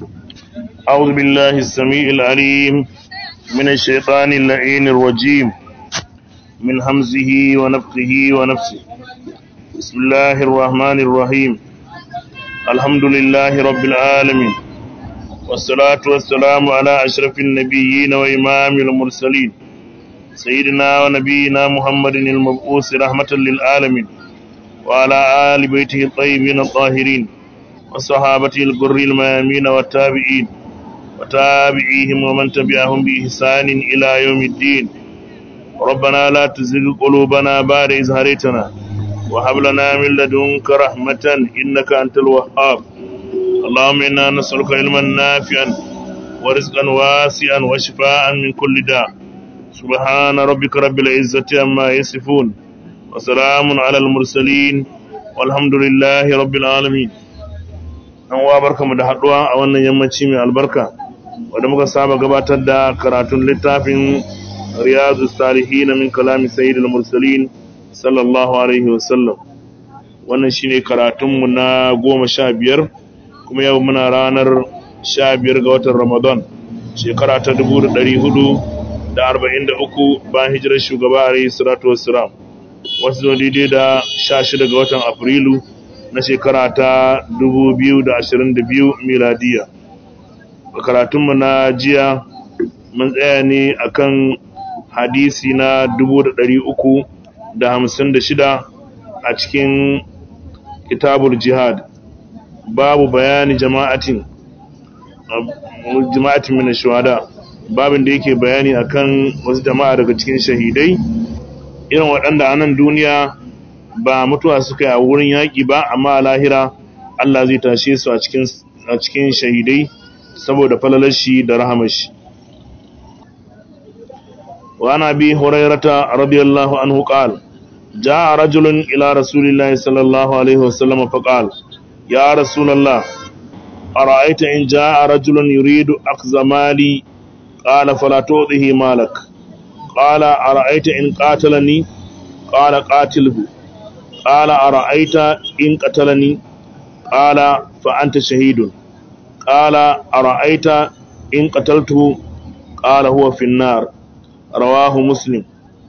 أعوذ بالله السميع العليم من الشيطان اللعين الرجيم من همزه ونفخه ونفسه بسم الله الرحمن الرحيم الحمد لله رب العالمين والصلاة والسلام على أشرف النبيين وإمام المرسلين سيدنا ونبينا محمد المبعوث رحمة للعالمين وعلى آل بيته الطيبين الطاهرين وصحابته الغر الميامين والتابعين وتابعيهم ومن تبعهم بإحسان إلى يوم الدين ربنا لا تزغ قلوبنا بعد إذ هديتنا وهب لنا من لدنك رحمة إنك أنت الوهاب اللهم إنا نسألك علما نافعا ورزقا واسعا وشفاء من كل داء سبحان ربك رب العزة عما يصفون وسلام على المرسلين والحمد لله رب العالمين an wa barkamu da haduwa a wannan yammaci mai albarka wanda muka saba gabatar da karatun littafin riyadu salihin min kalami sayyidul mursalin sallallahu alaihi wasallam wannan shine karatunmu na goma sha biyar kuma yau muna ranar sha biyar ga watan ramadan shekara ta dubu da ɗari hudu da arba'in da uku bayan hijirar shugaba alaihi salatu wassalam wasu zo daidai da sha shida ga watan afrilu na shekara ta 2022 miladiya a karatunmu na jiya mun tsaya ne akan hadisi na 356 a cikin kitabul jihad babu bayani jama'atin jama'atin min shuhada babin da yake bayani akan wasu jama'a daga cikin shahidai irin waɗanda a nan duniya ba mutuwa suka yi a wurin yaƙi ba amma a lahira Allah zai tashe su a cikin shahidai saboda falalar shi da rahamar shi wa ana bi hurairata radiyallahu anhu qala jaa rajulun ila rasulillahi sallallahu alaihi wasallam fa qala ya rasulullah ara'aita in jaa rajulun yuridu akhdha mali qala fala tu'tihi malak qala ara'aita in qatalani qala qatilhu قال أرأيت إن قتلني قال فأنت شهيد قال أرأيت إن قتلته قال هو في النار رواه مسلم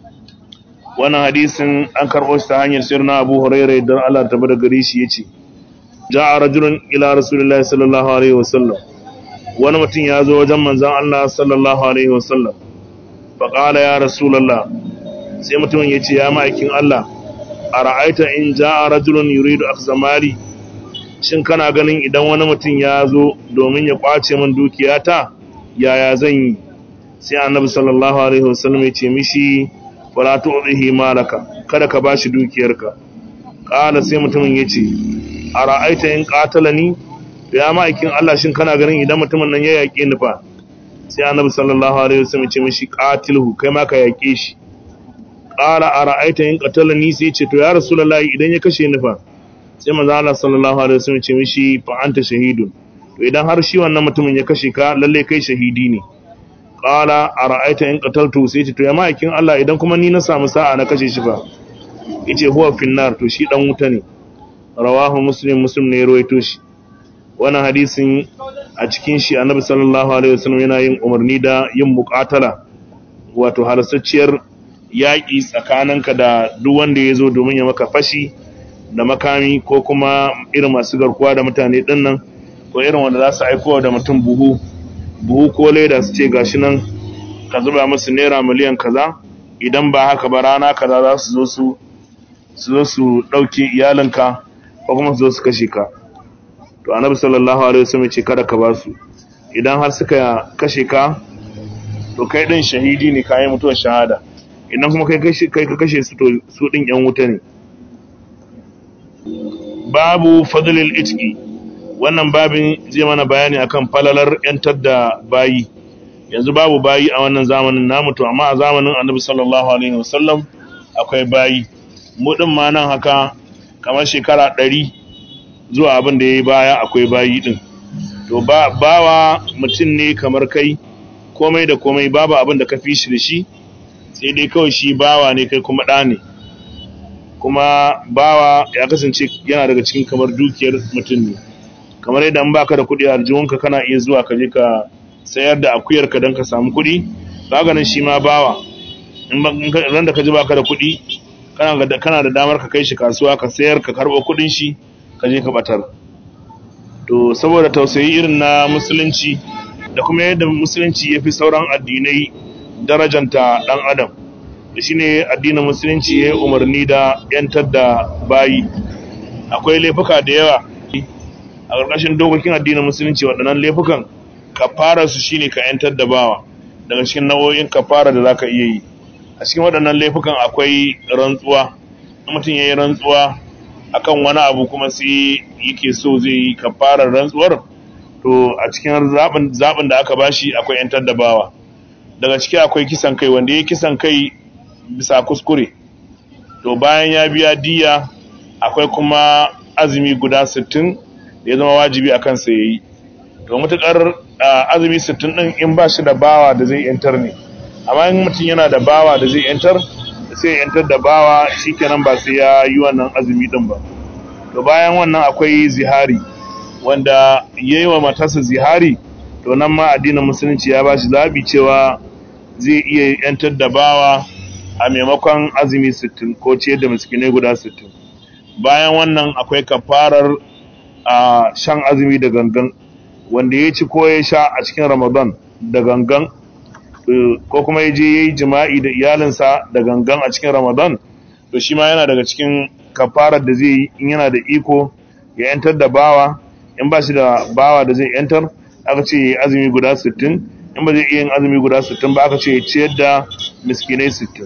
wannan hadisin an karɓo shi ta hanyar sirna abu hurairu don Allah ta bada gari shi ya ce ja a rajulun ila rasulullahi sallallahu alaihi wasallam wani mutum ya zo wajen manzan Allah sallallahu alaihi wasallam faƙala ya rasulallah sai mutumin ya ce ya ma'aikin Allah a ra'aita in ja a rajulun yuridu akzamari shin kana ganin idan wani mutum ya zo domin ya kwace min dukiyata yaya zan yi sai annabi sallallahu alaihi wasallam ya ce mishi wala tu'tihi malaka kada ka bashi dukiyarka qala sai mutumin ya ce a ra'aita in qatalani ya ma'aikin Allah shin kana ganin idan mutumin nan ya yaƙe ni fa sai annabi sallallahu alaihi wasallam ya ce mishi qatilhu kai ma ka yaƙe shi ƙara a ra'aita yin ƙatala ni sai ce to ya rasulullahi idan ya kashe ni fa sai manzo Allah sallallahu alaihi wasallam ce mishi fa anta shahidun to idan har shi wannan mutumin ya kashe ka lalle kai shahidi ne ƙara a ra'aita yin qataltu sai ce to ya ma'aikin Allah idan kuma ni na samu sa'a na kashe shi fa yace huwa finnar to shi dan wuta ne rawahu muslim muslim ne ya rawaito shi wannan hadisin a cikin shi annabi sallallahu alaihi wasallam yana yin umarni da yin muqatala wato halastacciyar yaƙi tsakaninka da duk wanda ya zo domin ya maka fashi da makami ko kuma irin masu garkuwa da mutane ɗin nan ko irin wanda za su aiko da mutum buhu buhu ko leda su ce gashi nan ka zuba musu naira miliyan kaza idan ba haka ba rana kaza za su zo su su zo su ɗauke iyalinka ko kuma su zo su kashe ka to annabi sallallahu alaihi wasallam ce kada ka ba su idan har suka kashe ka to kai din shahidi ne kayan mutuwar shahada idan kuma kai ka kashe su to su din yan wuta ne babu fadlil itqi wannan babin zai mana bayani akan falalar yantar da bayi yanzu babu bayi a wannan zamanin namu to amma a zamanin Annabi sallallahu alaihi wasallam akwai bayi mu din ma nan haka kamar shekara 100 zuwa abin da yayi baya akwai bayi din to ba bawa mutum ne kamar kai komai da komai babu abin da ka fi shi da shi sai dai kawai shi bawa ne kai kuma ɗa ne kuma bawa ya kasance yana daga cikin kamar dukiyar mutum ne kamar yadda in baka da kuɗi a aljihunka kana iya zuwa ka je ka sayar da akuyarka don ka samu kuɗi kaga nan shi ma bawa in ran da ka ji baka da kuɗi kana da damar ka kai shi kasuwa ka sayar ka karɓo kuɗin shi ka je ka batar to saboda tausayi irin na musulunci da kuma yadda musulunci ya fi sauran addinai darajanta ɗan adam da shi ne addinin musulunci ya yi umarni da ‘yantar da bayi akwai laifuka da yawa a ƙarƙashin dokokin addinin musulunci waɗannan laifukan kafara su shine ka ‘yantar da bawa daga cikin nau'o'in kafara da za ka iya yi a cikin waɗannan laifukan akwai rantsuwa mutum ya yi rantsuwa akan wani abu kuma sai yake so zai yi kafarar rantsuwar to a cikin zaɓin da aka bashi akwai ‘yantar da bawa daga ciki akwai kisan kai wanda ya kisan kai bisa kuskure to bayan ya biya diya akwai kuma azumi guda 60 da ya zama wajibi a kansa ya yi to matuƙar azumi 60 ɗin in ba shi da bawa da zai ‘yantar ne amma in mutum yana da bawa da zai ‘yantar sai ya ‘yantar da bawa shi kenan ba sai ya yi wannan azumi ɗin ba to bayan wannan akwai zihari wanda ya yi wa matarsa zihari to nan ma addinin musulunci ya ba shi zaɓi cewa zai iya ‘yantar da bawa a maimakon azumi 60 ko ce da miskinai guda 60 bayan wannan akwai kafarar a shan azumi da gangan wanda ya ci ko ya sha a cikin ramadan da gangan ko kuma ya je ya yi jima'i da iyalinsa da gangan a cikin ramadan to shi ma yana daga cikin kafarar da zai yi in yana da iko ya yantar da bawa in ba shi da bawa da zai yantar aka ce ya yi azumi guda 60 in ba zai iya yin azumi guda 60 ba aka ce ya ciyar da miskinai 60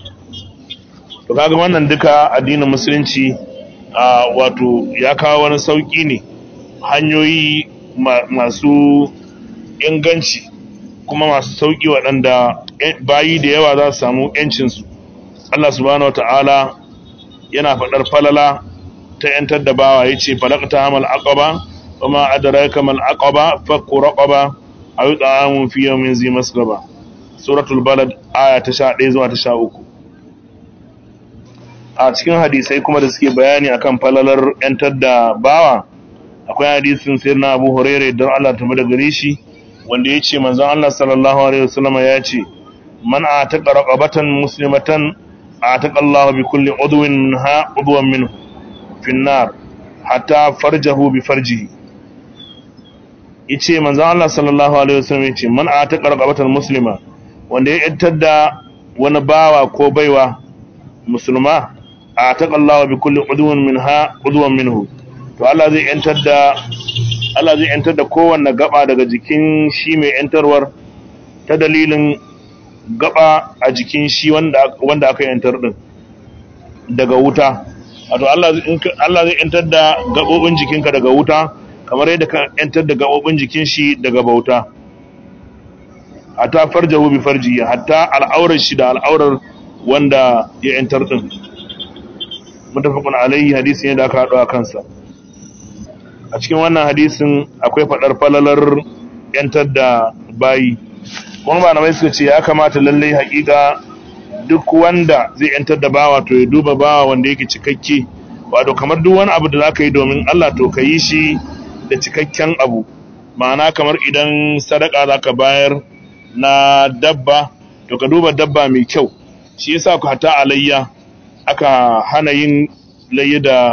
to kaga wannan duka addinin musulunci a wato ya kawo wani sauki ne hanyoyi masu inganci kuma masu sauki waɗanda bayi da yawa za su samu ‘yancinsu Allah subhanahu wata'ala yana faɗar falala ta ‘yantar da bawa ya ce falakta hamal aqaba kuma adaraka mal aqaba fakku raqaba aw ta'amun fi yawmin zi masgaba suratul balad aya ta 11 zuwa ta 13 a cikin hadisai kuma da suke bayani akan falalar ‘yantar da bawa akwai hadisin sayyidina Abu Hurairah don Allah ta da gare shi wanda ya ce manzon Allah sallallahu alaihi wasallam ya ce man ataqa raqabatan muslimatan ataqa Allah bi kulli udwin minha udwan minhu fi nar hatta farjahu bi farjihi yace manzon Allah sallallahu alaihi wasallam ya ce man ataqa raqabatan muslima wanda ya yantar da wani bawa ko baiwa musulma ataqa Allah bi kulli udwin minha udwan minhu to Allah zai yantar da Allah zai yantar da kowanne gaba daga jikin shi mai yantarwar ta dalilin gaba a jikin shi wanda wanda aka yantar din daga wuta wato Allah Allah zai yantar da gabobin jikinka daga wuta kamar yadda ka yantar da gabobin jikin shi daga bauta hatta farjahu bi farji hatta al'aurar shi da al'aurar wanda ya yantar din mutafaqun alaihi hadisi ne da aka hado a kansa a cikin wannan hadisin akwai faɗar falalar ‘yantar da bayi kuma malamai suka ce ya kamata lallai haƙiƙa duk wanda zai ‘yantar da bawa to ya duba bawa wanda yake cikakke wato kamar duk wani abu da za ka yi domin Allah to ka yi shi da cikakken abu ma'ana kamar idan sadaka za ka bayar na dabba to ka duba dabba mai kyau shi yasa ku hata alayya aka hana yin layya da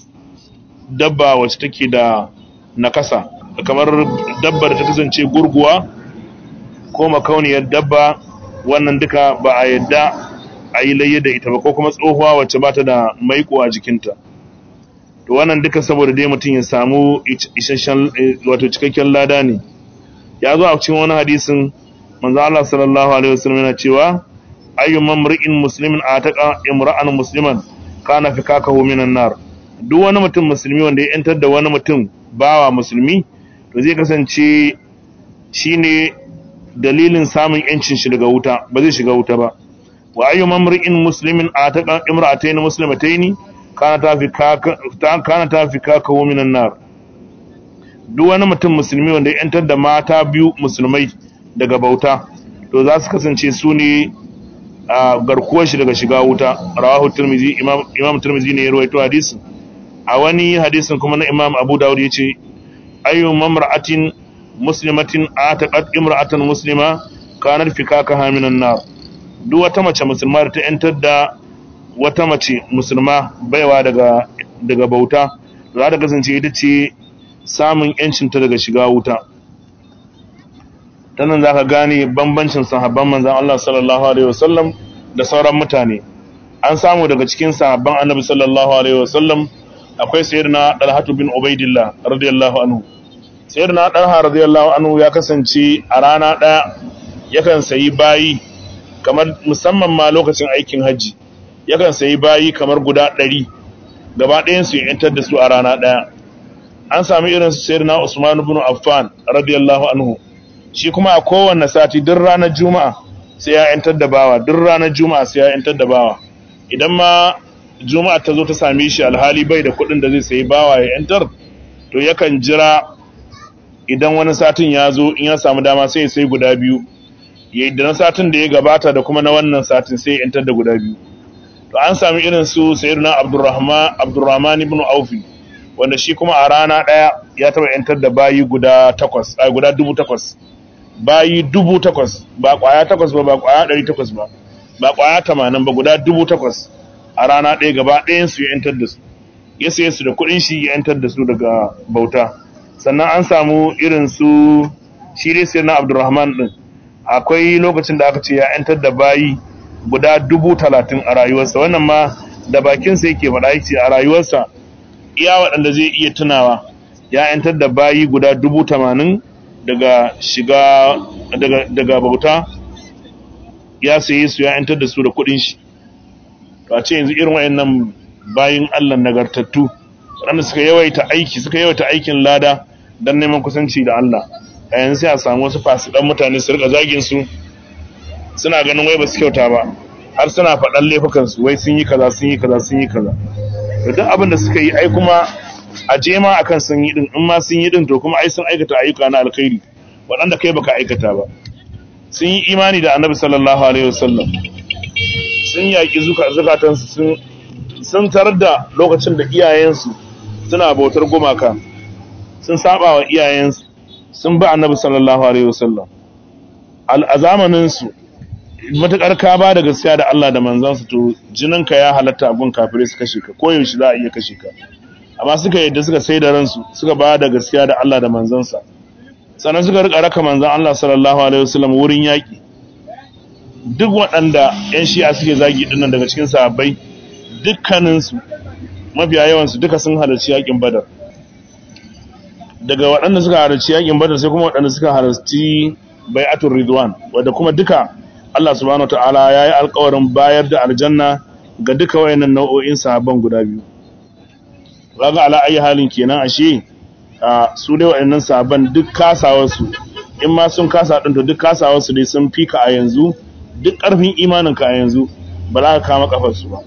dabba wacce take da nakasa kamar dabbar da ta kasance gurguwa ko makauniyar dabba wannan duka ba a yadda a yi layya da ita ba ko kuma tsohuwa wacce ba ta da maiko a jikinta to wannan duka saboda dai mutum ya samu isasshen wato cikakken lada ne ya zo a cikin wani hadisin manzo Allah sallallahu alaihi wasallam yana cewa ayyuman mar'in muslimin ataqa imra'an musliman kana fikakahu minan nar duk wani mutum musulmi wanda ya yantar da wani mutum bawa musulmi to zai kasance shine dalilin samun yancin shi daga wuta ba zai shiga wuta ba wa ayyu mamri'in muslimin ataqa imra'atayn muslimatayn kana tafikaka kana tafikaka minan nar duk wani mutum musulmi wanda ya yantar da mata biyu musulmai daga bauta to za su kasance su ne a garkuwar shi daga shiga wuta rawahu tirmizi imam imam tirmizi ne ya rawaito hadisin a wani hadisin kuma na imam abu dawud ya ce ayyu mamra'atin muslimatin ataqat imra'atan muslima kanar fikakaha minan nar duk wata mace musulma da ta yantar da wata mace musulma baiwa daga daga bauta za ta kasance ita ce samun yancinta daga shiga wuta ta nan za ka gane bambancin sahabban manzan Allah sallallahu alaihi wasallam da sauran mutane an samu daga cikin sahabban annabi sallallahu alaihi wasallam akwai sayyidina Talhatu bin Ubaidillah radiyallahu anhu sayyidina Talha radiyallahu anhu ya kasance a rana daya yakan sayi bayi kamar musamman ma lokacin aikin haji yakan sayi bayi kamar guda ɗari gaba ɗayan su yantar da su a rana ɗaya an sami irin su sayyidina Usman ibn Affan radiyallahu anhu shi kuma a kowanne sati duk ranar juma'a sai ya yantar da bawa duk ranar juma'a sai ya yantar da bawa idan ma juma'a ta zo ta same shi alhali bai da kuɗin da zai sayi bawa ya yantar to yakan jira idan wani satin ya zo in ya samu dama sai ya sai guda biyu ya da na satin da ya gabata da kuma na wannan satin sai ya yantar da guda biyu to an sami irin su sayyidina abdurrahman abdurrahman ibn aufi wanda shi kuma a rana ɗaya ya taɓa yantar da bayi guda takwas a guda dubu takwas bayi dubu takwas ba ƙwaya takwas ba ba ƙwaya ɗari takwas ba ba ƙwaya tamanin ba guda dubu takwas a rana ɗaya gaba ɗayan su ya yantar da su ya saye su da kuɗin shi ya yantar da su daga bauta sannan an samu irin su shi dai sai na abdurrahman ɗin akwai lokacin da aka ce ya yantar da bayi guda dubu talatin a rayuwarsa wannan ma da bakinsa yake faɗa yake a rayuwarsa iya waɗanda zai iya tunawa ya yantar da bayi guda dubu tamanin daga shiga daga, daga bauta ya saye su ya yantar da su da kuɗin shi to a ce yanzu irin wayannan bayin Allah nagartattu waɗanda suka yawaita aiki suka yawaita aikin lada don neman kusanci da Allah a yanzu sai a samu wasu fasidan mutane su rika zagin su suna ganin wai ba su kyauta ba har suna faɗan laifukan su wai sun yi kaza sun yi kaza sun yi kaza to duk abin da suka yi ai kuma a je ma akan sun yi din in ma sun yi din to kuma ai sun aikata ayyuka na alkhairi waɗanda kai baka aikata ba sun yi imani da annabi sallallahu alaihi wasallam sun yaƙi zukatansu sun sun tarar da lokacin da iyayensu suna bautar gumaka sun saba wa iyayensu sun bi annabi sallallahu alaihi wasallam a zamaninsu matuƙar ka ba da gaskiya da Allah da manzansu to jininka ya halatta abun kafirai su kashe ka koyaushe za a iya kashe ka amma suka yadda suka sai da ransu suka ba da gaskiya da Allah da manzansa sannan suka rika raka manzan Allah sallallahu alaihi wasallam wurin yaƙi duk waɗanda 'yan shi'a suke zagi dinnan daga cikin sahabbai dukkaninsu mafiya yawansu duka sun halarci yaƙin badar daga waɗanda suka halarci yaƙin badar sai kuma waɗanda suka halarci bai'atul ridwan wadda kuma duka Allah subhanahu ta'ala ya yi alƙawarin bayar da aljanna ga duka wayannan nau'o'in sahabban guda biyu kaga ala ayi halin kenan ashe su dai wayannan sahabban duk kasawarsu in ma sun kasa din to duk kasawarsu dai sun fika a yanzu duk ƙarfin imaninka a yanzu ba za ka kama kafarsu ba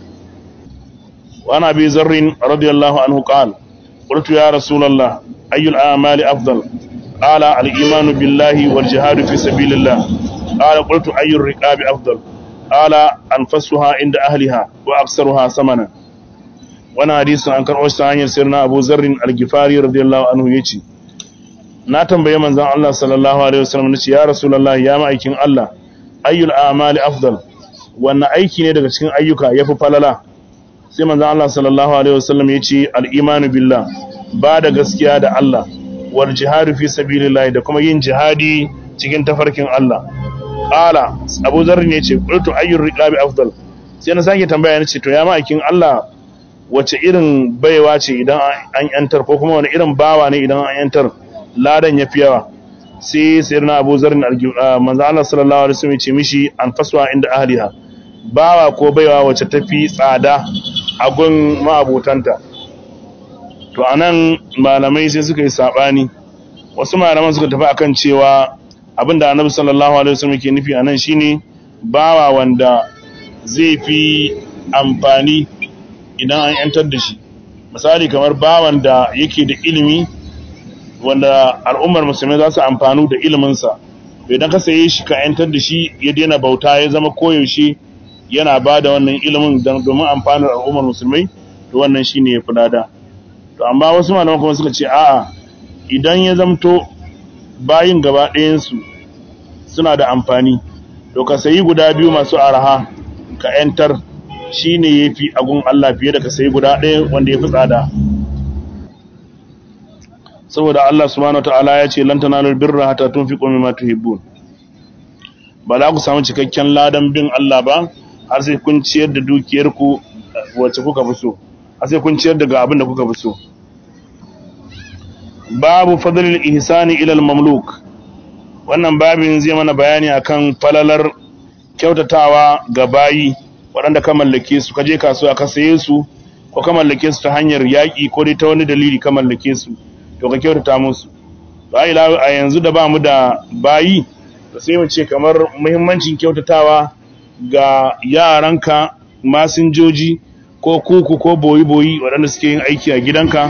وعن أبي ذر رضي الله عنه قال قلت يا رسول الله أي الأعمال أفضل قال الإيمان بالله والجهاد في سبيل الله قال قلت أي الرقاب أفضل قال أنفسها عند أهلها وأكثرها ثمنا وانا حديث عن كرؤوش سعاني سيرنا أبو ذر الجفاري رضي الله عنه يجي na tambaye manzon Allah sallallahu alaihi wasallam nace ya rasulullahi ya ma'aikin Allah ayyul a'mali afdal wannan aiki ne daga cikin ayyuka yafi falala sai manzon Allah sallallahu alaihi wasallam ya ce al-imanu billah ba da gaskiya da Allah wal jihadu fi sabilillah da kuma yin jihadi cikin tafarkin Allah qala Abu Dharr ne ce qultu ayyur riqabi afdal sai na sake tambaya nace to ya ma'aikin Allah wace irin baiwa ce idan an yantar ko kuma wani irin bawa ne idan an yantar ladan yafi yawa sai sayyidina Abu Dharr manzo Allah sallallahu alaihi wasallam ya ce mishi an faswa inda ahliha bawa ko baiwa wacce tafi tsada a gun ma'abotanta to anan malamai sai suka yi sabani wasu malaman suka tafi akan cewa abinda annabi sallallahu alaihi wasallam ke nufi anan shine bawa wanda zai fi amfani idan an yantar da shi misali kamar bawan da yake da ilimi wanda al'ummar musulmai za su amfanu da iliminsa idan ka saye shi ka yantar da shi ya daina bauta ya zama koyaushe yana ba da wannan ilimin domin amfanar al'ummar musulmai to wannan shi ne ya fi lada to amma wasu malaman kuma suka ce a'a idan ya zamto bayin gaba ɗayansu suna da amfani to ka sayi guda biyu masu araha ka ‘yantar shi ne ya fi agun Allah fiye da ka sayi guda ɗaya wanda ya fi tsada saboda Allah subhanahu ta'ala ya ce lan tanalul birra hatta tunfiqu mimma tuhibbun ba za ku samu cikakken ladan bin Allah ba har sai kun ciyar da dukiyarku wacce kuka fi so har sai kun ciyar daga abin da kuka fi so babu fadlil ihsani ila al mamluk wannan babin zai mana bayani akan falalar kyautatawa ga bayi waɗanda ka mallake su ka je kasuwa ka saye su ko ka mallake su ta hanyar yaƙi ko dai ta wani dalili ka mallake su to ka kyautata musu ba ila a yanzu da ba mu da bayi to sai mu ce kamar muhimmancin kyautatawa ga yaranka masinjoji ko kuku ko boyi-boyi waɗanda suke yin aiki a gidanka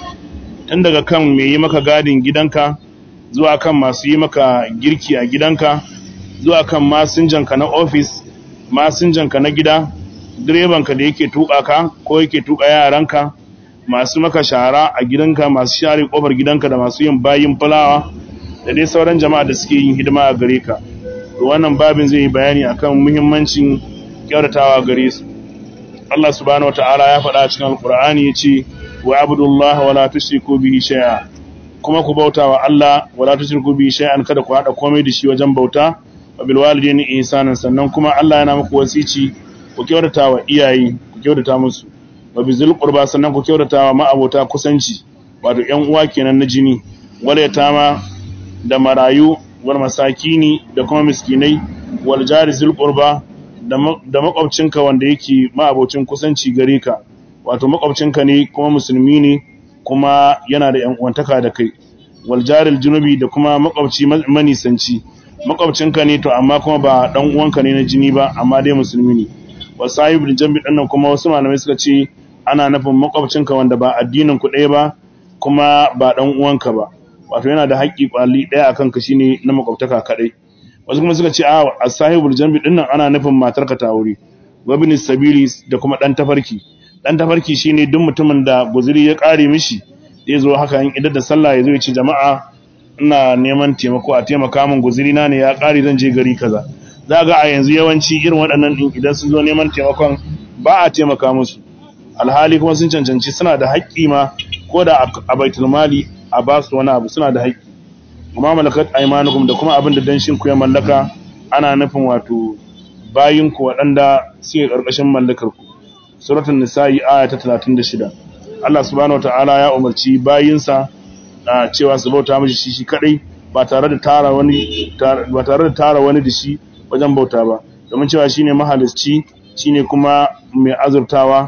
tun daga kan mai yi maka gadin gidanka zuwa kan masu yi maka girki a gidanka zuwa kan masinjanka na ofis masinjanka na gida direbanka da yake tuka ka ko yake tuka yaranka masu maka shara a gidanka masu share kofar gidanka da masu yin bayin fulawa da dai sauran jama'a da suke yin hidima a gare ka to wannan babin zai yi bayani akan muhimmancin kyautatawa gare su Allah subhanahu wataala ya faɗa cikin alkur'ani yace wa abudullaha wala tushriku bihi shay'a kuma ku bauta wa Allah wala tushriku bihi shay'an kada ku hada komai da shi wajen bauta wa bil walidayni ihsanan sannan kuma Allah yana muku wasici ku kyautata wa iyaye ku kyautata musu wa bizil qurba sannan ku kyautata wa ma'abota kusanci wato ƴan uwa kenan na jini wala yatama da marayu wal masakini da kuma miskinai wal jari zil qurba da makwabcinka wanda yake ma'abocin kusanci gare ka wato makwabcinka ne kuma musulmi ne kuma yana da ƴan uwantaka da kai wal jaril junubi da kuma makwabci manisanci makwabcinka ne to amma kuma ba dan uwanka ne na jini ba amma dai musulmi ne wa sahibul jambi dinnan kuma wasu malamai suka ce ana nufin makwabcinka wanda ba addinin ku ɗaya ba kuma ba dan uwanka ba wato yana da haƙƙi kwali ɗaya akan ka shine na makwabtaka kadai wasu kuma suka ce a as-sahibul jambi dinnan ana nufin matarka ta aure wa bin sabili da kuma dan tafarki dan tafarki shine duk mutumin da guzuri ya kare mishi zai zo haka in idan da sallah ya zo ya ce jama'a ina neman taimako a taimaka min guzuri na ne ya kare zan je gari kaza za ga a yanzu yawanci irin waɗannan din idan sun zo neman taimakon ba a taimaka musu alhali kuma sun cancanci suna da haƙƙi ma ko da a baitul mali a ba su wani abu suna da haƙƙi kuma malakat aymanukum da kuma abin da danshin ku ya mallaka ana nufin wato bayin ku waɗanda suke ƙarƙashin mallakar ku suratul nisa'i aya ta 36 Allah subhanahu wataala ya umarci bayinsa cewa su bauta mishi shi shi kadai ba tare da tara wani ba tare da tara wani da shi wajen bauta ba domin cewa shine mahalicci shine kuma mai azurtawa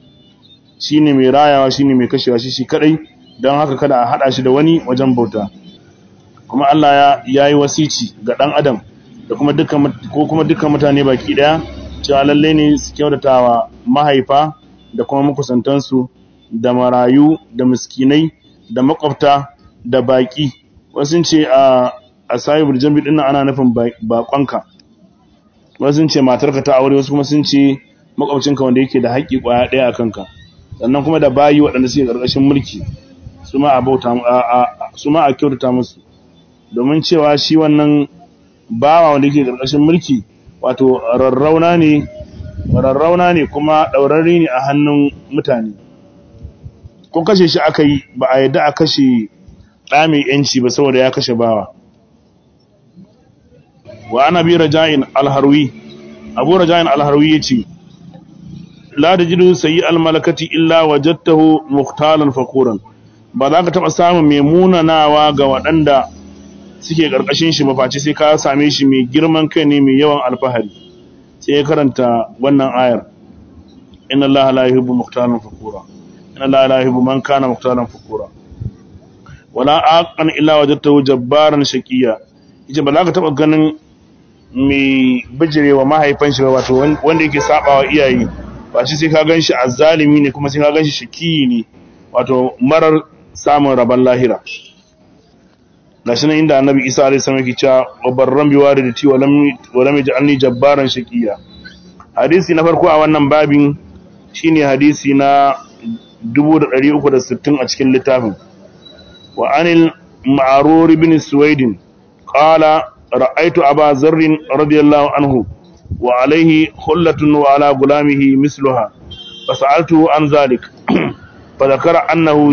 shine mai rayawa shine mai kashewa shi shi kadai don haka kada a hada shi da wani wajen bauta kuma Allah ya yayi wasici ga dan adam da kuma dukkan ko kuma dukkan mutane baki daya cewa lalle ne su kyautatawa mahaifa da kuma makusantansu da marayu da miskinai da makwabta da baki wasu ce a a sahibul jambi din ana nufin bakonka wasu ce matarka ta aure wasu kuma sun ce makwabcinka wanda yake da haƙƙi ƙwaya ɗaya a kanka sannan kuma da bayi waɗanda suke ƙarƙashin mulki su ma a bauta su ma a kyautata musu domin cewa shi wannan bawa wanda yake ƙarƙashin mulki wato rarrauna ne rarrauna ne kuma ɗaurarri ne a hannun mutane ko kashe shi aka yi ba a yadda a kashe ɗa mai yanci ba saboda ya kashe bawa wa ana bi raja'in alharwi abu raja'in alharwi yace la tajidu sayyi almalakati illa wajadtahu muhtalan fakuran ba za ka taba samun mai munanawa ga waɗanda suke ƙarƙashin shi ba face sai ka same shi mai girman kai ne mai yawan alfahari sai ya karanta wannan ayar inna allaha la yuhibbu muhtalan fakura inna allaha la yuhibbu man kana muhtalan fakura wala aqan illa wajadtahu jabbaran shaqiya yace ba za ka taba ganin mai bijirewa mahaifan shi wato wanda yake sabawa iyaye ba shi sai ka ganshi azzalimi ne kuma sai ka ganshi shakiyi ne wato marar samun rabon lahira gashi nan inda annabi isa alaihi salam yake cewa wa barran bi walidati wa lam wa lam yaj'alni jabbaran shaqiya hadisi na farko a wannan babin shine hadisi na 1360 a cikin littafin wa anil ma'rur ibn suwaid qala ra'aytu aba zarr radiyallahu anhu wa alayhi hullatun wa ala gulamihi misluha فسألته عن ذلك فذكر أنه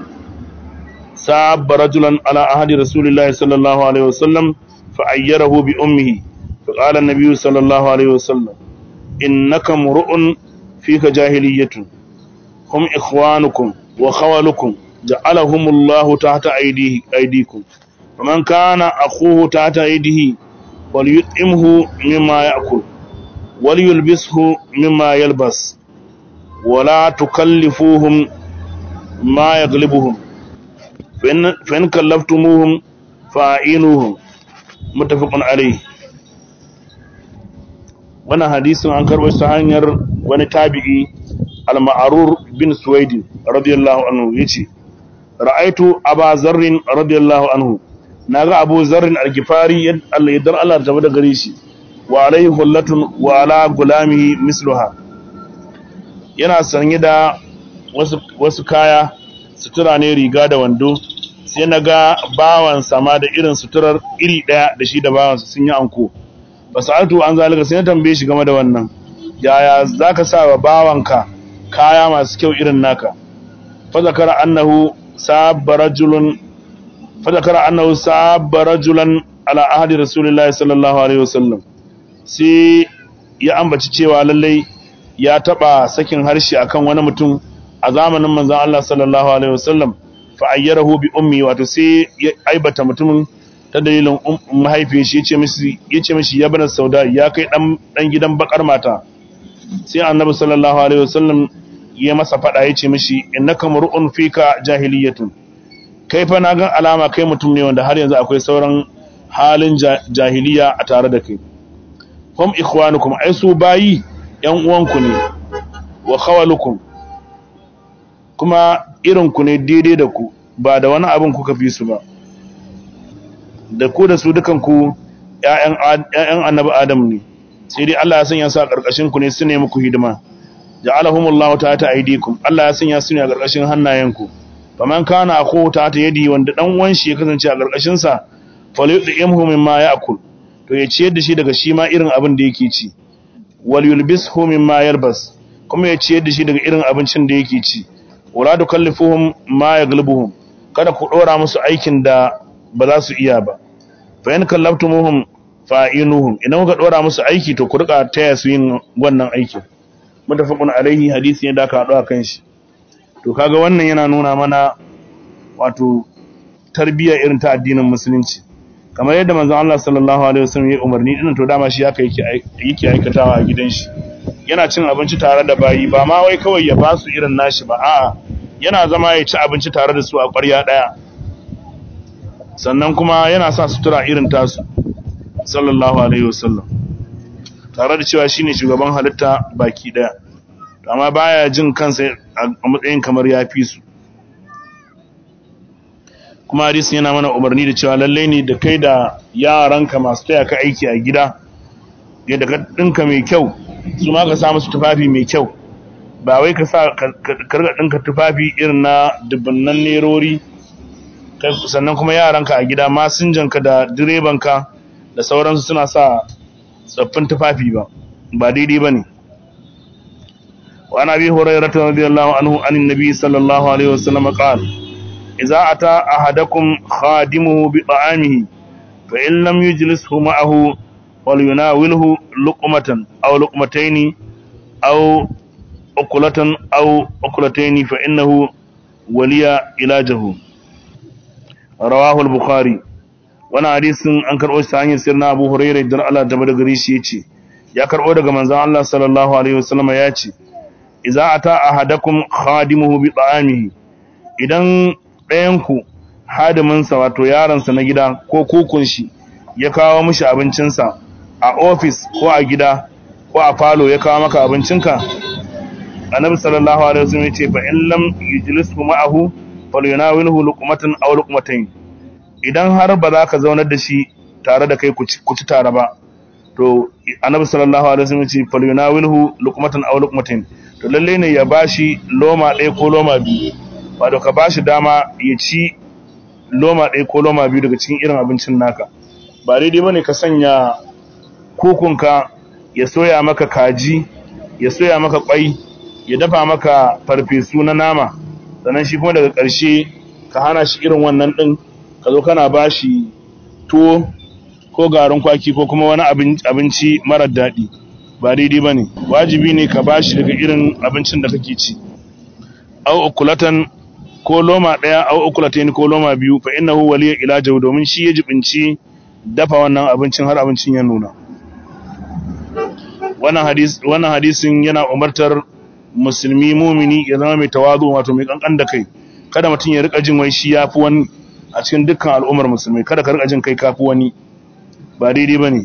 ساب رجلا على عهد رسول الله صلى الله عليه وسلم فأيره بأمه فقال النبي صلى الله عليه وسلم إنك مرؤ فيك جاهلية هم إخوانكم وخولكم جعلهم الله تحت أيديه أيديكم فمن كان أخوه تحت أيديه وليطعمه مما يأكل وليلبسه مما يلبس ولا تكلفوهم ما يغلبهم فإن, فإن كلفتموهم فأعينوهم متفق عليه wannan hadisin an karɓo ta hanyar wani tabi'i al-ma'rur bin suwaid radiyallahu anhu yace ra'aitu aba zarrin radiyallahu anhu naga abu zarrin al-gifari Allah ya dar Allah ta da gare shi wa alaihi hullatun wa ala gulamihi misluha yana sanye da wasu, wasu kaya sutura ne riga da wando sai na ga bawansa ma da irin suturar iri ɗaya da shi da bawansa sun yi anko ba su altu an zalika sai na tambaye shi game da wannan yaya za ka sa wa bawanka kaya masu kyau irin naka fazakara annahu sabba rajulun fazakara annahu sabba rajulan ala ahadi rasulullahi sallallahu alaihi wasallam sai ya ambaci cewa lallai ya taba sakin harshe akan wani mutum a zamanin manzon Allah sallallahu alaihi wasallam fa ayyarahu bi ummi wato sai ya aibata mutumin ta dalilin mahaifiyar shi yace mishi yace mishi ya bana sauda ya kai dan dan gidan bakar mata sai annabi sallallahu alaihi wasallam ya masa fada yace mishi innaka mar'un fika jahiliyatun kai fa na ga alama kai mutum ne wanda har yanzu akwai sauran halin jahiliya a tare da kai hum ikhwanukum ai su bayi ‘yan uwanku ne wa khawalukum kuma irinku ne daidai da ku ba da wani abin kuka fi su ba da ku da su dukanku ‘ya'yan annabi Adam ne sai dai Allah ya sanya su a ƙarƙashin ku ne su ne muku hidima ja'alahumullahu ta ta aidikum Allah ya sanya su ne a ƙarƙashin hannayenku faman kana akhu ta ta yadi wanda dan uwan shi ya kasance a ƙarƙashin sa falyudimhu mimma ya'kul to ya ciyar da shi daga shi ma irin abin da yake ci wal yulbishu mimma yalbas kuma ya ciyar da shi daga irin abincin da yake ci wala tukallifuhum ma yaghlibuhum kada ku dora musu aikin da ba za su iya ba fa in kallaftumuhum fa'inuhum idan kuka dora musu aiki to ku rika taya su yin wannan aikin mutafaqun alaihi hadisi ne da aka hado kan shi to kaga wannan yana nuna mana wato tarbiyya irin ta addinin musulunci kamar yadda manzon Allah sallallahu alaihi wasallam ya umarni din to dama shi haka yake yake aikatawa a gidan shi yana cin abinci tare da bayi ba ma wai kawai ya ba su irin nashi ba a'a yana zama ya ci abinci tare da su a ƙwarya ɗaya sannan kuma yana sa sutura irin tasu sallallahu alaihi wasallam tare da cewa shine shugaban halitta baki ɗaya amma baya jin kansa a matsayin kamar ya fi su kuma hadisin yana mana umarni da cewa lallai ne da kai da yaranka masu taya ka aiki a gida yadda ka ɗinka mai kyau su ma ka sa musu tufafi mai kyau ba wai ka sa karga ɗinka tufafi irin na dubbannan nerori sannan kuma yaranka a gida masinjanka da direbanka da sauransu suna sa tsaffin tufafi ba ba daidai ba ne wa ana bi hurairata radiyallahu anhu anin nabi sallallahu alaihi wasallam qala idza ata ahadakum khadimuhu bi ta'amihi fa in lam yujlishu ma'ahu وليناوله لقمة أو لقمتين أو أكلة أو أكلتين فإنه ولي علاجه رواه البخاري وانا حديث an karɓo shi ta hanyar sirna Abu Hurairah dan Allah da bada gari shi yace ya karɓo daga manzon Allah sallallahu alaihi wasallam ya ce idza ata ahadakum khadimuhu bi ta'amihi idan ɗayan ku hadimin sa wato yaron sa na gida ko kukun shi ya kawo mishi abincinsa a ofis ko a gida ko a falo ya kawo maka abincinka annabi sallallahu alaihi wasallam ya ce fa in lam yujlisu ma'ahu falyunawilhu luqmatan aw luqmatayn idan har ba za ka zaunar da shi tare da kai ku ci tare ba to annabi sallallahu alaihi wasallam ya ce falyunawilhu luqmatan aw luqmatayn to lalle ne ya bashi loma ɗaya ko loma biyu wato ka bashi dama ya ci loma ɗaya ko loma biyu daga cikin irin abincin naka ba daidai bane ka sanya kukunka ya soya maka kaji ya soya maka kwai ya dafa maka farfesu na nama sannan shi kuma daga ƙarshe ka hana shi irin wannan ɗin ka zo kana ba shi tuwo ko garin kwaki ko kuma wani abinci marar daɗi ba daidai ba ne wajibi ne ka ba shi daga irin abincin da kake ci au ukulatan ko loma ɗaya au ukulatayn ko loma biyu fa innahu waliya ila jaw domin shi ya jibinci dafa wannan abincin har abincin ya nuna wannan hadis wannan hadisin yana umartar musulmi mumini ya zama mai tawazu wato mai kankan da kai kada mutum ya rika jin wai shi yafi wani a cikin dukkan al'ummar musulmai kada ka rika jin kai kafi wani ba daidai bane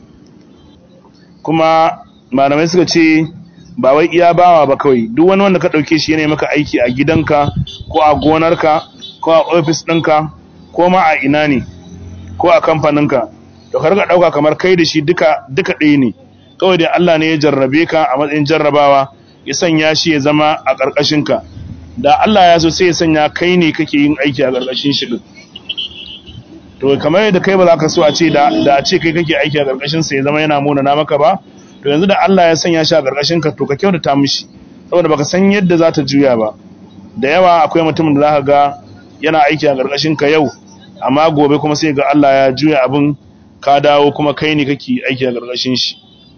kuma malamai suka ce ba wai iya bawa ba kawai duk wani wanda ka dauke shi yana maka aiki a gidanka ko a gonarka ko a ofis ɗinka ko ma a ina ne ko a kamfaninka to ka rika dauka kamar kai da shi duka duka ɗaya ne kawai dai Allah ne ya jarrabe ka a matsayin jarrabawa ya sanya shi ya zama a ƙarƙashinka da Allah ya so sai ya sanya kai ne kake yin aiki a ƙarƙashin shi din to kamar yadda kai ba za ka so a ce da da a ce kai kake aiki a ƙarƙashin sa ya zama yana muna na maka ba to yanzu da Allah ya sanya shi a ƙarƙashin ka to ka kyautata mishi saboda baka san yadda za ta juya ba da yawa akwai mutumin da za ka ga yana aiki a ƙarƙashin ka yau amma gobe kuma sai ga Allah ya juya abin ka dawo kuma kai ne kake aiki a ƙarƙashin shi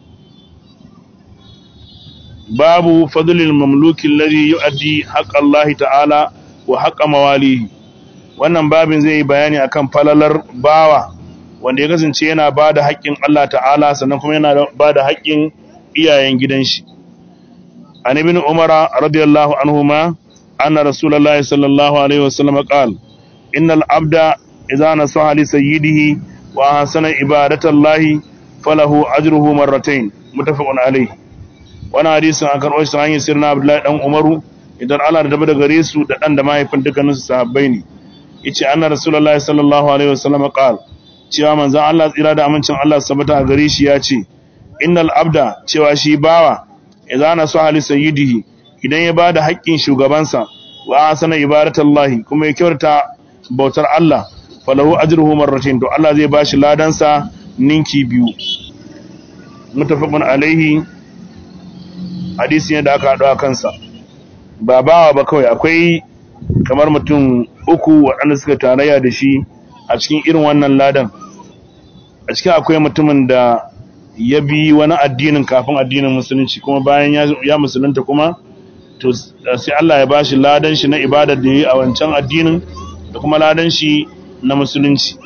babu fadlil mamluki alladhi yu'addi haqqa Allah ta'ala wa haqqa mawalihi wannan babin zai yi bayani akan falalar bawa wanda ya kasance yana bada haƙƙin Allah ta'ala sannan kuma yana bada haƙƙin iyayen gidan shi an ibn umar radiyallahu anhuma anna rasulullahi sallallahu alaihi wasallam qala innal abda idza nasaha li sayyidihi wa ahsana ibadatallahi falahu ajruhu marratayn muttafaqun alayhi wani hadisin an karɓo shi hanyar sirna abdullahi dan umaru idan Allah da dabar da gare su da dan da mahaifin dukkaninsu sahabbai ne yace anna rasulullahi sallallahu alaihi wasallam qala cewa manzon Allah tsira da amincin Allah sabata a gare shi ya ce innal abda cewa shi bawa idan na so hali sayyidihi idan ya bada haƙƙin shugabansa wa asana ibadatallahi kuma ya kyautata bautar Allah falahu ajruhu marratayn to Allah zai bashi ladansa ninki biyu mutafaqun alaihi hadisi ne da aka haɗu a kansa ba bawa ba kawai akwai kamar mutum uku waɗanda suka tarayya da shi a cikin irin wannan ladan a cikin akwai mutumin da ya bi wani addinin kafin addinin musulunci kuma bayan ya musulunta kuma to sai Allah ya bashi ladan shi na ibadar da yi a wancan addinin da kuma ladan shi na musulunci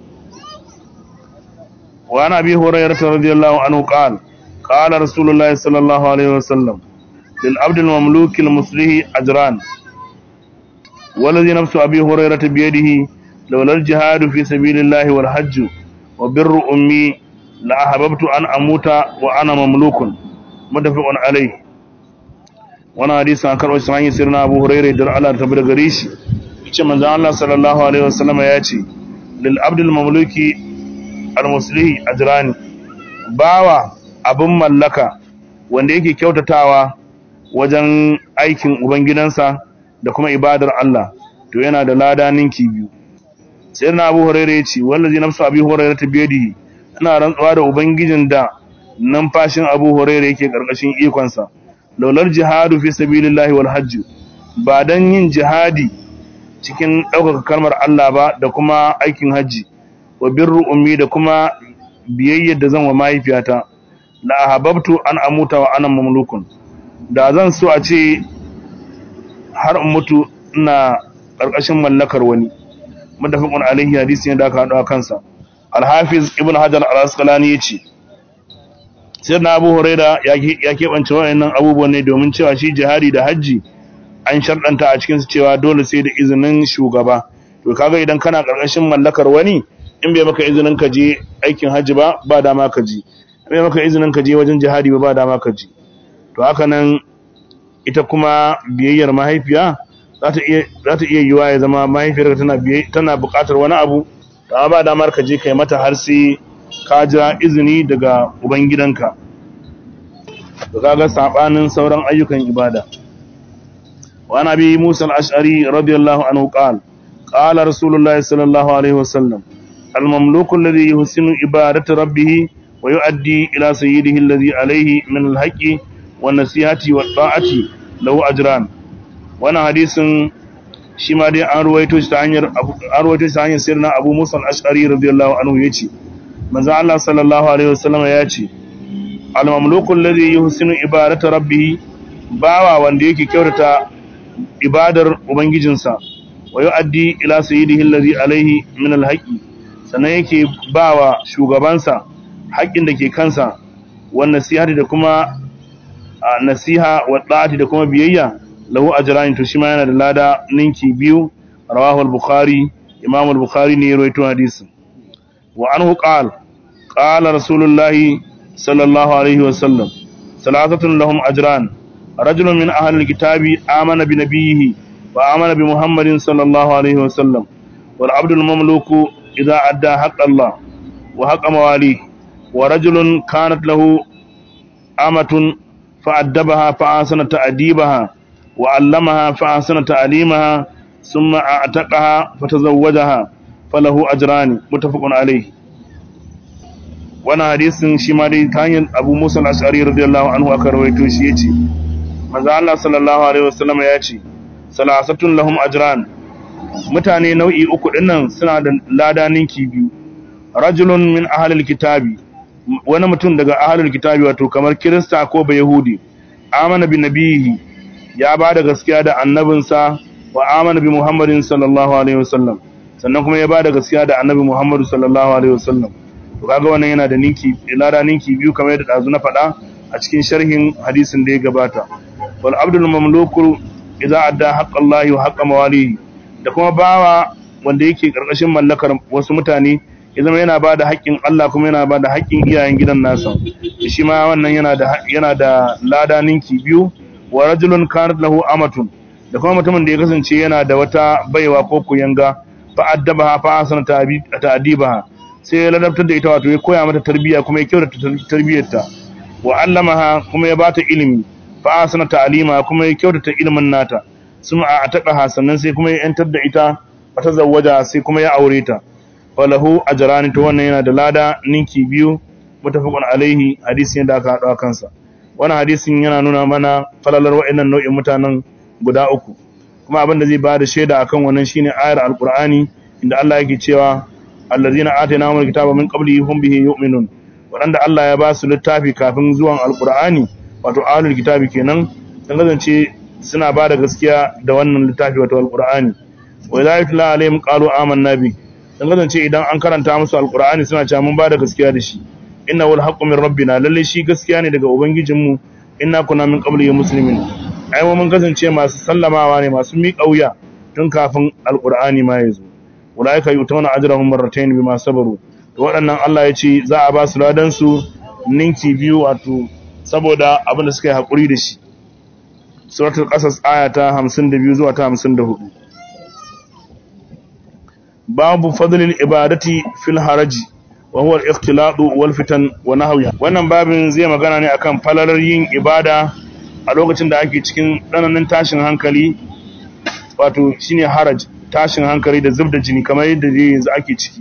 wa ana bi hurairah radiyallahu anhu qala قال رسول الله صلى الله عليه وسلم للعبد المملوك المصلح أجران والذي نفس أبي هريرة بيده لولا الجهاد في سبيل الله والحج وبر أمي لأحببت أن أموت وأنا مملوك متفق عليه وانا حديث عن كرم إسماعيل سيرنا أبو هريرة در على تبر غريش يتشى من الله صلى الله عليه وسلم ياتي للعبد المملوك المصلح أجران باوا abin mallaka wanda yake kyautatawa wajen aikin ubangidansa da kuma ibadar Allah to yana da lada ninki biyu sai na Abu Hurairah yace wallazi nafsu Abi Hurairah tabiyadihi ina rantsuwa da ubangijin da numfashin Abu Hurairah yake karkashin ikon sa laular jihadu fi sabilillahi wal hajj ba dan yin jihadi cikin ɗaukaka kalmar Allah ba da kuma aikin haji wa birru ummi da kuma biyayyar da zan wa mahaifiyata la ahabbtu an amuta wa ana mamlukun da zan so a ce har in mutu ina karkashin mallakar wani mutafaqun alaihi hadisi ne da aka hado kansa al-hafiz ibn hajar al-asqalani yace sai na abu huraira ya keɓance wayannan abubuwan ne domin cewa shi jihadi da hajji an sharɗanta a cikin su cewa dole sai da izinin shugaba to kaga idan kana karkashin mallakar wani in bai maka izinin ka je aikin hajji ba ba dama ka je bai maka izinin ka je wajen jihadi ba ba dama ka je to haka nan ita kuma biyayyar mahaifiya za ta iya za ta iya yiwa ya zama mahaifiyar tana tana buƙatar wani abu amma ba damar ka je kai mata har sai ka jira izini daga ubangidanka to kaga sabanin sauran ayyukan ibada wa nabi Musa al-Ash'ari radiyallahu anhu qala qala rasulullahi sallallahu alaihi wasallam al-mamluku alladhi yuhsinu ibadatu rabbih wa yu'addi ila sayyidihi alladhi alayhi min al-haqqi wan nasihati wat ta'ati lahu ajran wannan hadisin shi ma dai an ruwaito shi ta hanyar an ruwaito shi ta hanyar sirna Abu Musa al-Ash'ari radiyallahu anhu yace manzo Allah sallallahu alaihi wasallam ya ce al-mamluku alladhi yuhsinu ibadata rabbih bawa wanda yake kyautata ibadar ubangijinsa wa yu'addi ila sayyidihi alladhi alaihi min al-haqqi sannan yake bawa shugabansa haƙƙin da ke kansa wan nasihati da kuma nasiha wa da'ati da kuma biyayya lahu ajran to shi ma yana da lada ninki biyu rawahu al-bukhari imam al-bukhari ne ya rawaito hadisin wa anhu qala qala rasulullahi sallallahu alaihi wa sallam salatatun lahum ajran rajulun min ahli al-kitabi amana bi nabiyhi wa amana bi muhammadin sallallahu alaihi wa sallam wal abdu al-mamluku idha adda haqq Allah wa haqq mawali wa rajulun kanat lahu amatun فأدبها فأحسن تأديبها وعلمها فأحسن تعليمها ثم أعتقها فتزوجها فله أجران متفق عليه وانا حديث شما دي كان أبو موسى الأشعري رضي الله عنه أكا رويتو شيئتي ماذا الله صلى الله عليه وسلم يأتي ثلاثة لهم أجران mutane nau'i uku dinnan suna da lada ninki biyu rajulun min ahlil kitabi wani mutum daga ahlul kitabi wato kamar kirista ko bayahudi amana bi nabihi ya ba da gaskiya da annabinsa wa amana bi muhammadin sallallahu alaihi wasallam sannan kuma ya ba da gaskiya da annabi muhammadu sallallahu alaihi wasallam to kaga wannan yana da ninki lada ninki biyu kamar yadda dazu na faɗa a cikin sharhin hadisin da ya gabata wal abdul mamluku idza adda haqqallahi wa haqqa mawalihi da kuma bawa wanda yake karkashin mallakar wasu mutane ya zama yana ba da haƙƙin Allah kuma yana ba da haƙƙin iyayen gidan nasa shi ma wannan yana da yana da lada ninki biyu wa rajulun kanat lahu amatun da kuma mutumin da ya kasance yana da wata baiwa ko kuyanga fa addabaha fa asana ta'dibaha sai ya ladabtar da ita wato ya koya mata tarbiyya kuma ya kyautata tarbiyyarta wa allamaha kuma ya bata ilimi fa asana ta'lima kuma ya kyautata ilimin nata suma a taqaha sannan sai kuma ya yantar da ita fa tazawwaja sai kuma ya aure ta falahu ajrani to wannan yana da lada ninki biyu mutafaqun alaihi hadisin da aka hada kansa wannan hadisin yana nuna mana falalar wa'annan nau'in mutanen guda uku kuma abin da zai bada shaida akan wannan shine ayar alqur'ani inda Allah yake cewa allazina atainahumul kitaba min qablihi hum bihi yu'minun wadanda Allah ya ba su littafi kafin zuwan alqur'ani wato ahlul kitabi kenan sun kasance suna ba da gaskiya da wannan littafi wato alqur'ani wa idza yutla alaihim qalu amanna bihi dan kasance idan an karanta musu alqur'ani suna cewa mun bada gaskiya da shi inna wal haqqu min rabbina lalle shi gaskiya ne daga ubangijinmu inna kunna min qabli muslimin ai mu mun kasance masu sallamawa ne masu miƙa wuya tun kafin alqur'ani ma yazo ulaika yutawna ajrahum marratayn bima sabaru to waɗannan Allah ya ce za a ba su ladan su ninki biyu wato saboda abin da suka yi hakuri da shi suratul qasas aya ta 52 zuwa ta 54 babu fadlil ibadati fil haraji wa huwa al-ikhtilatu wal fitan wa nahwiha wannan babin zai magana ne akan falalar yin ibada a lokacin da ake cikin tsananin tashin hankali wato shine haraj tashin hankali da zubda jini kamar yadda yanzu ake ciki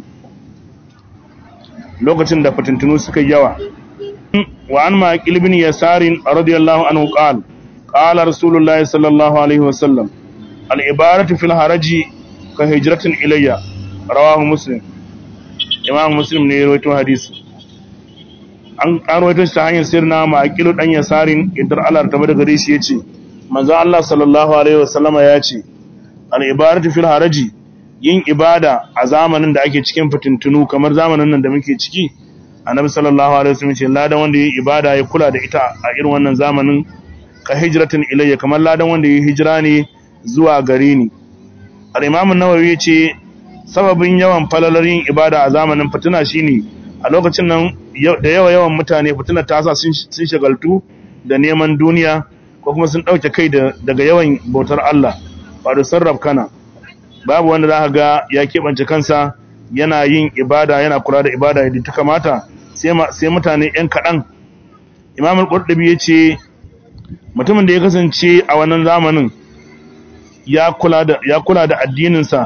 lokacin da fitintunu suka yawa wa an maqil ibn yasarin radiyallahu anhu qala qala rasulullahi sallallahu alaihi wasallam al-ibadatu fil haraji ka hijratin ilayya rawahu muslim imam muslim ne ya rawaito hadisi an rawaito shi ta hanyar sirna maqilu dan yasarin idan Allah ta bada gare shi yace manzo Allah sallallahu alaihi wasallama yace al ibadatu fil haraji yin ibada a zamanin da ake cikin fitintunu kamar zamanin nan da muke ciki annabi sallallahu alaihi wasallam ce ladan wanda yi ibada ya kula da ita a irin wannan zamanin ka hijratin ilayya kamar ladan wanda yi hijira ne zuwa gare ni al-imam an-nawawi yace sababin yawan falalar yin ibada a zamanin fitina shine a lokacin nan da yawa yawan mutane fitina ta sa sun shagaltu da neman duniya ko kuma sun dauke kai daga yawan bautar Allah wato sarraf kana babu wanda za ga ya keɓance kansa yana yin ibada yana kula da ibada yadda ta kamata sai mutane ‘yan kaɗan imamul ƙurɗabi ya ce mutumin da ya kasance a wannan zamanin ya kula da addininsa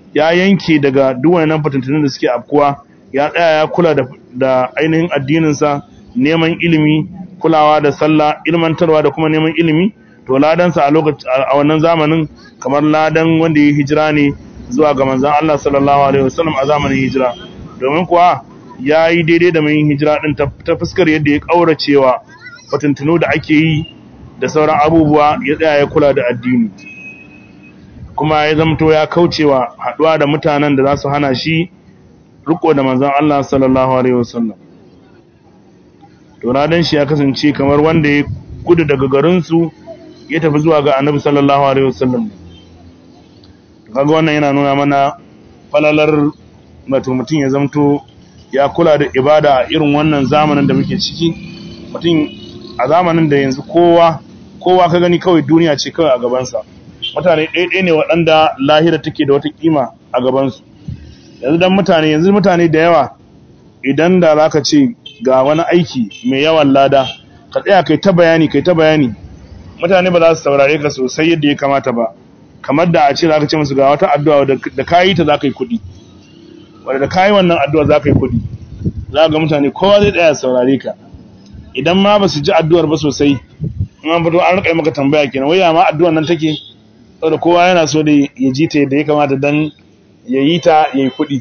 ya yanke daga duk wannan fitintunin da suke afkuwa ya tsaya ya kula da, da ainihin addininsa neman ilimi kulawa da sallah ilmantarwa da kuma neman ilimi to ladansa a lokacin a wannan zamanin kamar ladan wanda ya hijira ne zuwa ga manzon Allah sallallahu alaihi wasallam a zamanin hijira domin kuwa ya yi daidai da mai hijira din ta fuskar yadda ya kauracewa fitintunu da ake yi da sauran abubuwa ya tsaya ya kula da addini kuma ya zamto ya kaucewa haduwa da mutanen da za su hana shi riko da manzon Allah sallallahu alaihi wasallam to radan shi ya kasance kamar wanda ya gudu daga garin su ya tafi zuwa ga Annabi sallallahu alaihi wasallam kaga wannan yana nuna mana falalar wato mutum ya zamto ya kula da ibada a irin wannan zamanin da muke ciki mutum a zamanin da yanzu kowa kowa ka gani kawai duniya ce kawai a gabansa mutane ɗaiɗai ne waɗanda lahira take da wata kima a gabansu yanzu dan mutane yanzu mutane da yawa idan da za ka ce ga wani aiki mai yawan lada ka tsaya kai ta bayani kai ta bayani mutane ba za su saurare ka sosai yadda ya kamata ba kamar da a ce za ka ce musu ga wata addu'a da ka yi ta za ka yi kuɗi wadda da ka yi wannan addu'a za ka yi kuɗi za ga mutane kowa zai tsaya saurare ka idan ma ba su ji addu'ar ba sosai in an fito an rika maka tambaya kenan wai ma addu'ar nan take saboda kowa yana so da ya ji ta yadda ya kamata dan ya yi ta ya yi kuɗi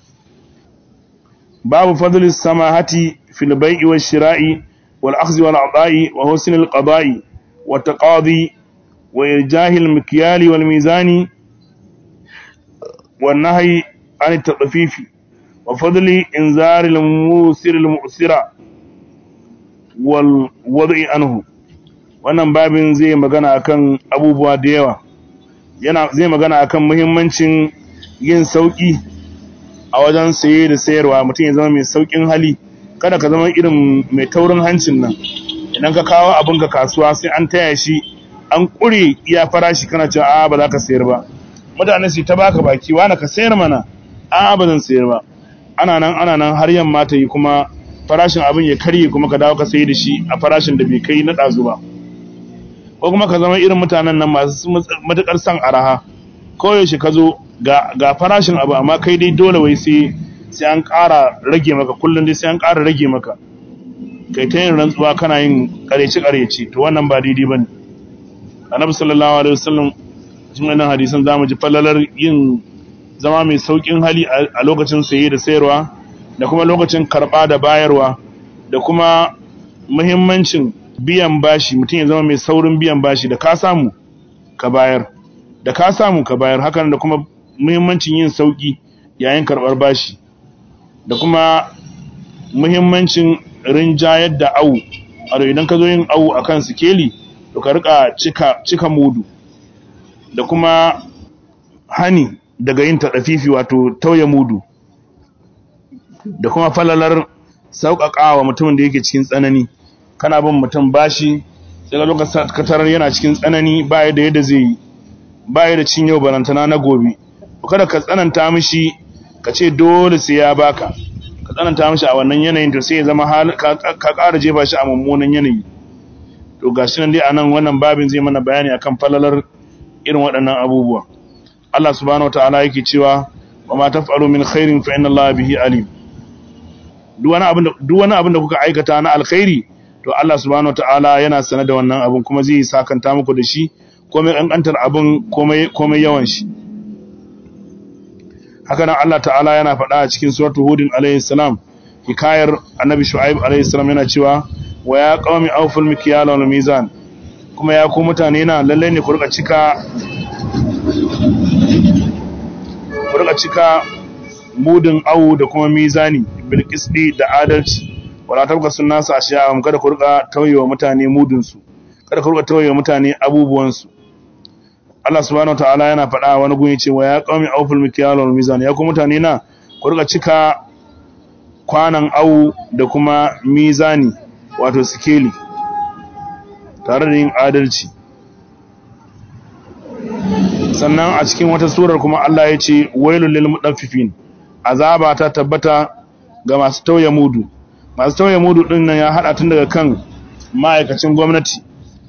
babu fadl samahati fil bai'i wash shira'i wal akhdhi wal ata'i wa husn al qada'i wa taqadi wa irjahi al mikyali wal mizani wan nahyi an at tadfifi wa fadli inzar al musir al mu'sira wal wad'i anhu wannan babin zai magana akan abubuwa da yawa yana zai magana akan muhimmancin yin sauki a wajen saye da sayarwa mutum ya zama mai saukin hali kada ka zama irin mai taurin hancin nan idan ka kawo abin ka kasuwa sai an taya shi an kure iya farashi kana cewa a ba za ka sayar ba mutane su ta baka baki wani ka sayar mana a ba zan sayar ba ana nan ana nan har yamma ta yi kuma farashin abin ya karye kuma ka dawo ka sayi da shi a farashin da bai kai na ɗazu ba ko kuma ka zama irin mutanen nan masu matuƙar son araha koyaushe ka zo ga farashin abu amma kai dai dole wai sai sai an ƙara rage maka kullum dai sai an ƙara rage maka kai ta yin rantsuwa kana yin ƙareci ƙareci to wannan ba daidai bane annabi sallallahu alaihi wasallam cikin wannan hadisan zamu ji falalar yin zama mai saukin hali a lokacin saye da sayarwa da kuma lokacin karɓa da bayarwa da kuma muhimmancin biyan bashi mutum ya zama mai saurin biyan bashi da ka samu ka bayar da ka samu ka bayar hakan da kuma muhimmancin yin sauki yayin karɓar bashi da kuma muhimmancin rinjayar da awu a idan ka zo yin awu akan sikeli to ka rika cika cika mudu da kuma hani daga yin taɗafifi wato tauye mudu da kuma falalar sauƙaƙawa mutumin da yake cikin tsanani kana bin mutum bashi sai ga lokacin katarar yana cikin tsanani baya da yadda zai yi baya da cin yau balantana na gobe kada ka tsananta mishi ka ce dole sai ya baka ka tsananta mishi a wannan yanayin to sai ya zama ka ƙara jefa shi a mummunan yanayi to gashi nan dai anan wannan babin zai mana bayani akan falalar irin waɗannan abubuwa Allah subhanahu wataala yake cewa wa ma taf'alu min khairin fa inna Allah bihi alim duk wani abin da duk wani abin da kuka aikata na alkhairi to Allah subhanahu wataala yana sanar da wannan abin kuma zai sakanta muku da shi komai kankantar abin komai komai yawan shi haka nan Allah ta'ala yana faɗa a cikin suratul hudin alayhi salam hikayar annabi shu'aib alayhi salam yana cewa wa ya qaumi awful mikyal wal mizan kuma ya ku mutane na lalle ne ku rika cika ku rika cika mudin awu da kuma mizani bil qisdi da adalci wala tabka sunnasu ashiya kada ku rika tauyewa mutane mudin su kada ku rika tauyewa mutane abubuwan su Allah subhanahu wataala yana faɗa wani gun yace wa ya qaumi awful mikyal wal mizan ya ku mutane na ku rika cika kwanan awu da kuma mizani wato sikeli tare da yin adalci sannan a cikin wata surar kuma Allah ya ce wailul lil mudaffifin azaba ta tabbata ga masu tauye mudu masu tauye mudu din nan ya hada tun daga kan ma'aikacin gwamnati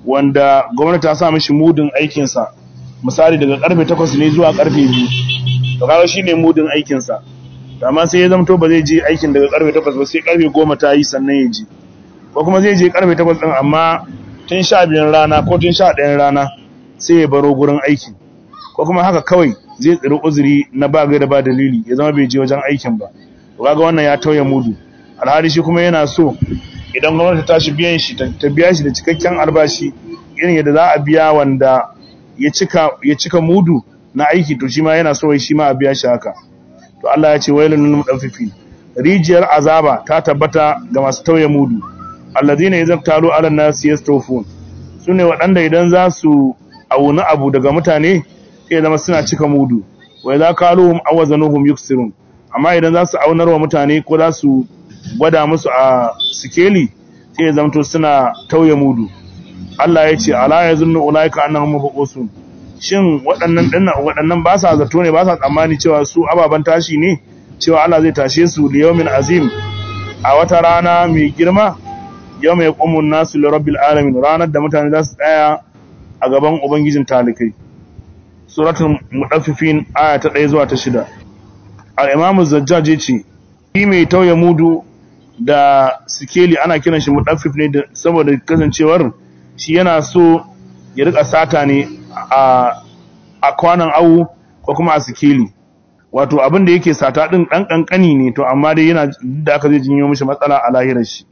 wanda gwamnati ta sa mishi mudun aikin sa misali daga karfe 8 ne zuwa karfe 2 to kaga shine mudin aikin sa to amma sai ya zamto ba zai je aikin daga karfe 8 ba sai karfe 10 ta yi sannan ya je ko kuma zai je karfe 8 din amma tun 12 rana ko tun 11 rana sai ya baro gurin aiki ko kuma haka kawai zai tsiri uzuri na ba da ba dalili ya zama bai je wajen aikin ba to kaga wannan ya tauye mudu alhali shi kuma yana so idan gwamnati ta tashi biyan shi ta biya shi da cikakken albashi irin yadda za a biya wanda ya cika ya cika mudu na aiki to shi ma yana so shi ma a biya shi haka to Allah ya ce wailul lil mudaffifin rijiyar azaba ta tabbata ga masu tauye mudu alladhina idza talu ala nas yastawfun sune waɗanda idan za su auna abu daga mutane sai zama suna cika mudu wa idza qaluhum awazanuhum yuksirun amma idan za su aunar wa mutane ko za su gwada musu a sikeli sai zamto suna tauye mudu Allah ya ce ala yazunnu ulaika annahum mabuqusun shin waɗannan dinnan waɗannan ba sa zato ne ba sa tsammani cewa su ababan tashi ne cewa Allah zai tashe su li yawmin azim a wata rana mai girma yawma yaqumu an-nasu li rabbil alamin ranar da mutane za su tsaya a gaban ubangijin talikai suratul mudaffifin aya ta 1 zuwa ta 6 al-imam az-zajjaj yace shi mai tauye mudu da sikeli ana kiran shi mudaffif ne saboda kasancewar shi yana so ya rika sata ne a a kwanan awu ko kuma a sikeli wato abin da yake sata din dan kankani ne to amma dai yana da aka zai jinyo mishi matsala a lahirar shi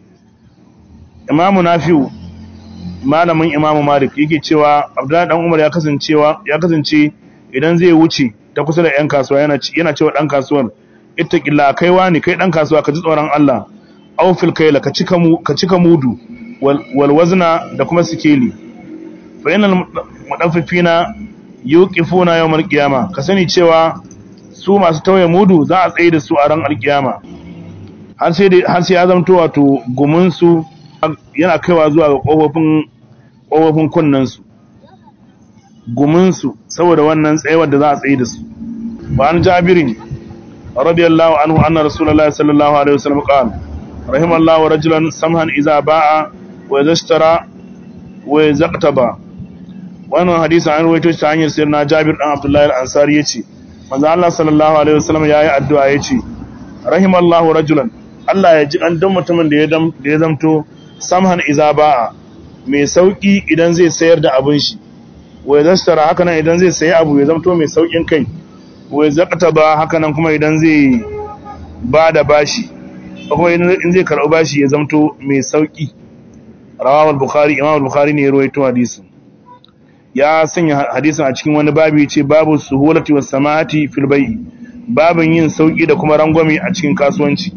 imamu nafi'u malamin imamu malik yake cewa abdullahi dan umar ya kasancewa ya kasance idan zai wuce ta kusa da yan kasuwa yana yana cewa dan kasuwar ittaqilla kai wani kai dan kasuwa ka ji tsoron Allah aw fil kayla ka cika mu ka cika mudu wal wazna da kuma sikeli fa innal mudaffifina yuqifuna yawmal qiyama ka sani cewa su masu tauye mudu za a tsaye da su a ran alkiyama har sai har sai ya zamto wato gumin su yana kaiwa zuwa ga kofofin kofofin kunnan su gumin su saboda wannan tsayawar da za a tsaye da su ba an jabirin radiyallahu anhu anna rasulullahi sallallahu alaihi wasallam qala rahimallahu rajulan samhan idza ba'a wa idza ishtara wa idza iqtaba wannan hadisi an rawaito shi ta hanyar sirna Jabir dan Abdullahi al-Ansari yace manzo Allah sallallahu alaihi wasallam yayi addu'a yace rahimallahu rajulan Allah ya ji an dan mutumin da ya da ya zamto samhan idza ba'a mai sauki idan zai sayar da abin shi wa idza ishtara haka nan idan zai sayi abu ya zamto mai saukin kai wa idza iqtaba haka nan kuma idan zai bada bashi kuma in zai karɓi bashi ya zamto mai sauki rawahu al-bukhari imam al-bukhari ne ya rawaito hadisin ya sanya hadisin a cikin wani babu ce babu suhulati was samahati fil bai'i babin yin sauki da kuma rangwame a cikin kasuwanci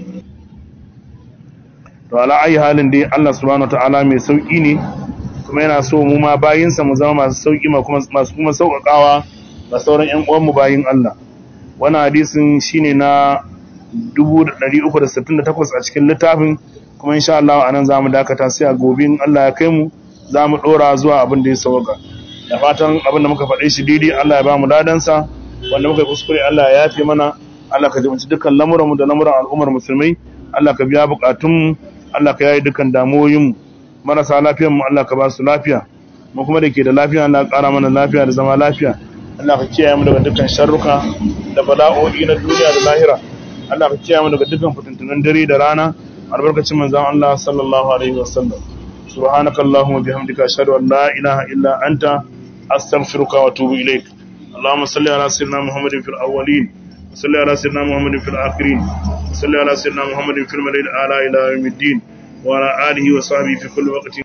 to ala ayi halin dai Allah subhanahu wataala mai sauki ne kuma yana so mu ma bayinsa mu zama masu sauki ma kuma masu kuma sauƙaƙawa ga sauran ƴan uwan mu bayin Allah wannan hadisin shine na 368 a cikin littafin kuma insha Allah anan zamu dakata sai a gobe in Allah ya kai mu zamu dora zuwa abin da ya sauka da fatan abin da muka faɗe shi daidai Allah ya ba mu ladansa wanda muka yi kuskure Allah ya yafe mana Allah ka jibinci dukkan lamuran mu da lamuran al'ummar musulmai Allah ka biya bukatun mu Allah ka yayi dukkan damuwoyin mu marasa lafiyar mu Allah ka ba su lafiya mu kuma da ke da lafiya Allah ka ƙara mana lafiya da zama lafiya Allah ka kiyaye mu daga dukkan sharruka da bala'o'i na duniya da lahira Allah ka kiyaye mu daga dukkan fitintunan dare da rana albarkacin manzon Allah sallallahu alaihi wasallam subhanakallahumma bihamdika ashhadu an la ilaha illa anta astaghfiruka wa atubu ilaik اللهم صل على سيدنا محمد في الأولين وصل على سيدنا محمد في الآخرين وصل على سيدنا محمد في الملائكة الأعلى إلى يوم الدين وعلى آله وصحبه في كل وقت